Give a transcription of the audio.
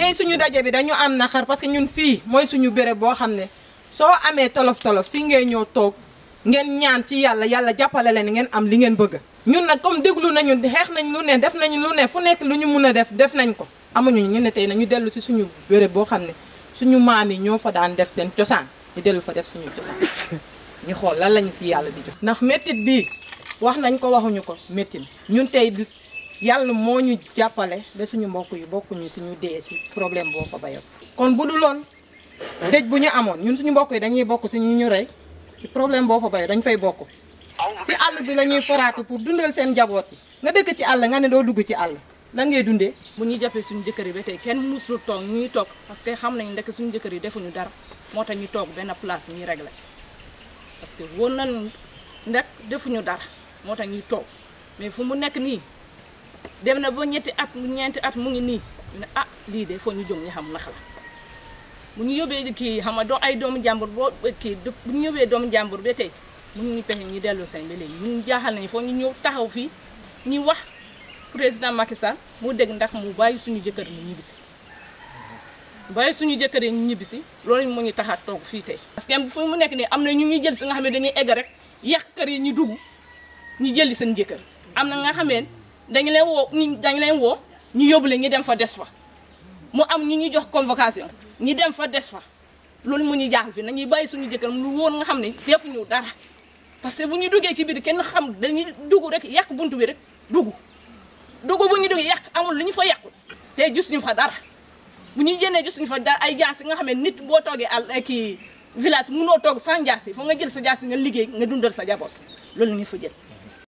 tey suñu daje bi dañu am naqar parce que ñun fii mooy suñu béréb boo xam ne soo amee tolof tolof fii ngay ñëw toog ngeen ñaan ci yàlla yàlla jàppale leen ngeen am li ngeen bëgg. ñun nag comme déglu nañu xeex nañ lu ne def nañu lu ne fu nekk lu ñu mun a def def nañ ko amuñu ñu ne tey nañu dellu si suñu béréb boo xam ne suñu maam yi ñoo fa daan def seen cosaan ñu dellu fa def suñu cosaan ñu xool lan lañu si yàlla di jox. ndax méttit bii wax nañ ko waxuñu ko méttit ñun tey yàlla moo ñu jàppale ba suñu mbokk yi bokkuñu suñu dee si problème boo fa bayoon kon bu dul woon dëj bu ñu amoon ñun suñu mbokk yi dañuy bokk si ñu ñu rey ci problème boo fa bayoon dañ fay bokk si àll bi la ñuy foraatu pour dundal seen njaboot yi nga dëkk ci àll nga ne doo dugg ci àll lan ngay dundee bu ñuy jàppee suñu jëkkër yi ba tey kenn musul toog ñu ngi toog parce que xam nañ ndekk suñu jëkkër yi defuñu dara moo tax ñu toog benn place ñuy réglé parce que woon nañ ndek defuñu dara moo tax ñuy toog mais fu mu nekk nii dem na ba ñetti at ñeenti at mu ngi nii ñu ne ah lii de foo ñu jóg ñu xam naka la bu ñu yóbbee kii xam nga doo ay doomu jàmbur boo kii bu ñu yóbbee doomu jàmbur ba tey mun ñu pexe ñu delloo seen ba léegi ñun jaaxal nañu foo ñu ñëw taxaw fii ñu wax président Macky Sall mu dégg ndax mu bàyyi suñu jëkkër ñu ñibbisi bàyyi suñu jëkkër yi ñu ñibbisi loolu mu ñu tax a toog fii tey parce que fu mu nekk nii am na ñu ñuy jël si nga xam ne dañuy egg rek yàq kër yi ñu dugg ñu jëli seen jëkkër am na nga xamee dañu leen woo ñu dañu leen woo ñu yóbbu leen ñu dem fa des fa mu am ñu ñu jox convocation ñu dem fa des fa loolu mu ñu jaaxal fi nañuy bàyyi suñu jëkkër lu woon nga xam ne defuñu dara parce que bu ñu duggee ci biir kenn xam dañuy dugg rek yàq buntu bi rek dugg dugg bu ñu duggee yàq amul lu ñu fa yàqul te gis ñu fa dara bu ñuy génnee gis ñu fa dara ay jaas yi nga xam ne nit boo toogee àll kii village mënoo toog sans jaas yi foog nga jël sa jaas yi nga liggéey nga dundal sa jaboot loolu ñu fa jël